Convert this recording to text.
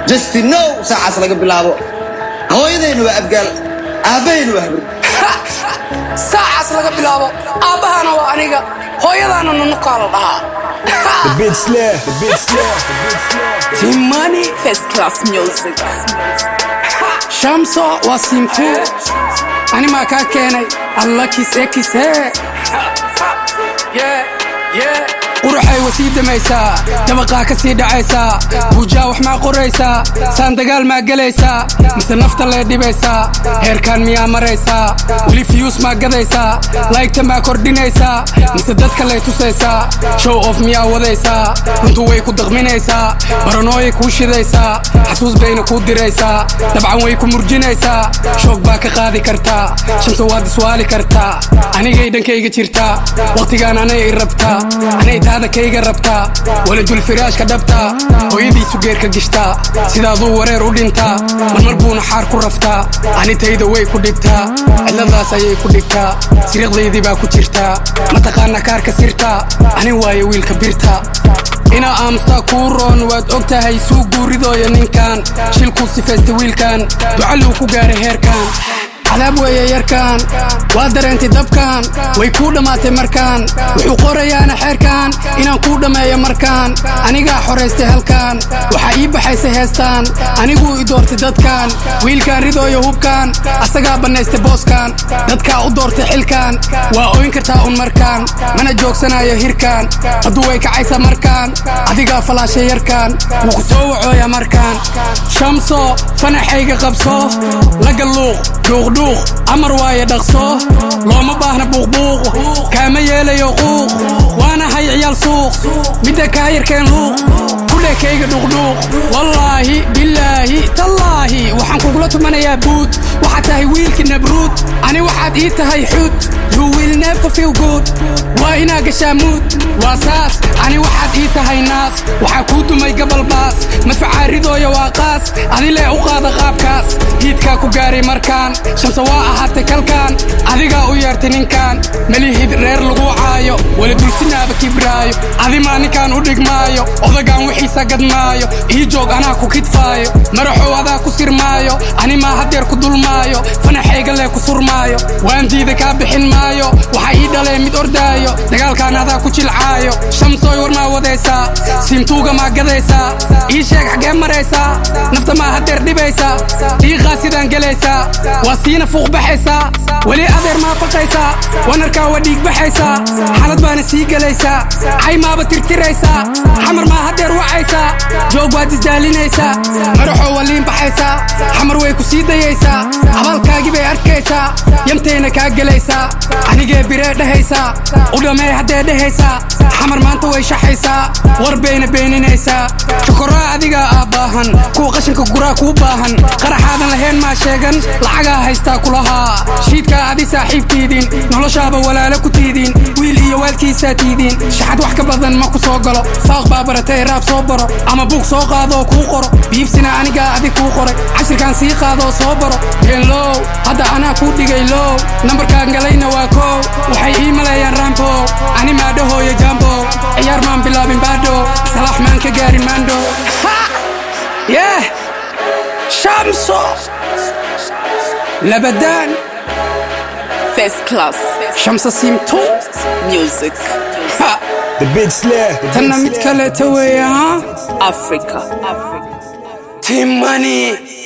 justinow saacaas laga bilaabo hooyadayna waa abgaal aabbahayna waa habri saacaas laga bilaabo aabbahana waa aniga hooyadaana nunukaa la dhahaa The big slur, the big slur, the big slur. timani First class music. shamso waa simtu animaa kaa keenay alla kise kise quruxay wa sii damaysaa dabaqaa ka sii dhacaysaa buujaa wax maa qoraysaa saan dagaal maa gelaysaa mise nafta lee dhibaysaa heerkaan miyaa maraysaa weli fiyuus maa gadaysaa laygta maa kordhinaysaa mise dadka lay tusaysaa show of miyaa wadaysaa runtu way ku daqminaysaa baranooyay kuu shidaysaa xasuus bayna kuu diraysaa dabcan way ku murjinaysaa shoog baa ka qaadi kartaa shamsa waad iswaali kartaa anigay dhankayga jirtaa wakhtigaan anay i rabtaa anay taada kayga rabtaa waladul firaashka dhabtaa hooyadiisu geerka gishtaa sidaaduu wareer u dhintaa marmar buuna xaar ku raftaa anitayda way ku dhibtaa cidladaas ayay ku dhigtaa siriiqdaydii baa ku jirtaa mataqaana kaarka sirtaa ani waaye wiilka birta inaa aamustaa kuu roon waad og tahay suu guuridooya ninkan shilkuu sifaysta wiilkan ducalluu ku gaaray heerkan cadaab weeye yarkan waa dareentay dabkan way kuu dhammaatay markaan wuxuu qorayaana xeerkan inaan kuu dhammeeyo markaan anigaa xoraystay halkan waxaa ii baxaysay heestaan aniguu i doortay dadkan wiilkaan ridooyo hubkan asagaa bannaystay booskan dadkaa u doortay xilkan waa oyn kartaa un markaan mana joogsanayo hirkan hadduu way kacaysa markaan adigaa falaashay yarkan wuu ku soo wacooya markaan shamso fanaxayga qabso lagalluuq dhuuqdhuuq amar waaye dhaqso looma baahna buuqbuuq kaama yeelayo quuq waana hay ciyaal suuq midda kaa yarkeen luuq kudhekayga dhuuqdhuuq wallaahi bilaahi tallaahi waxaan kugula tumanayaa buud waxaad tahay wiilka nabruud ani waxaad ii tahay xud you will never feel good waa inaa gashaa muud waa saas ani waxaad ii tahay naas waxaa kuu dumay gabal baas madfacaa ridooya waa qaas adilee u qaada qaabkaas hiidkaa ku gaaray markaan shamse waa ahaatay kalkaan adigaa u yeertay ninkan melihid reer lagu caayo wala dulsinaaba kibraayo adimaa ninkaan u dhigmaayo odagaan wixiisa gadmaayo ii joog anaa ku kidfaayo maraxow adaa ku sirmaayo animaa haddeer ku dulmaayo fanaxayga lee ku surmaayo waan diida kaa bixin maayo waxaa ii dhalee mid ordaayo dagaalkaan adaa ku jilcaayo shamsooy war maa wadaysaa siimtuuga maa gadaysaa ii sheeg xaggee maraysaa nafta maa haddeer dhibaysaa dhiiqaa sidaan gelaysaa waa siina fuuq baxaysaa weli adeer maa faqaysaa wanarkaa waa dhiig baxaysaa xalad baana sii gelaysaa cay maaba tirtiraysaa xamar maa haddeer wacaysaa joog baad isdaalinaysaa madaxoo waa liin baxaysaa xamar way ku sii dayaysaa abaalkaagii bay arkaysaa yamtayna kaa gelaysaa anigee biree dhehaysaa u dhammee haddee dhehaysaa xamar maanta way shaxaysaa war bayna beeninaysaa shokoraa adigaa ah baahan kuwa qashinka guraa kuu baahan qaraxaadan lahayn maa sheegan lacagaa haystaa kulahaa shiidkaa adi saaxiibtiidin noloshaaba walaalo ku tiidin wiil iyo waalkiisaa tiidin shaxad wax ka badan ma ku soo galo saaq baa baratay raab soo baro ama buug soo qaadoo kuu qoro biibsina anigaa adig kuu qoray cashirkaan sii qaadoo soo baro beenlow hadda anaa kuu dhigay low nambarkaan galayna waa koow waxay ii maleeyaan raambo ani maadhahooyo jambo ciyaar maan bilaabin baadho salaax maan ka gaarin maandho yeh shamso labadaan First class shamsa simtu music. ha The big slur, the big tanna mid slur. kaleeta weeye ha Africa. timani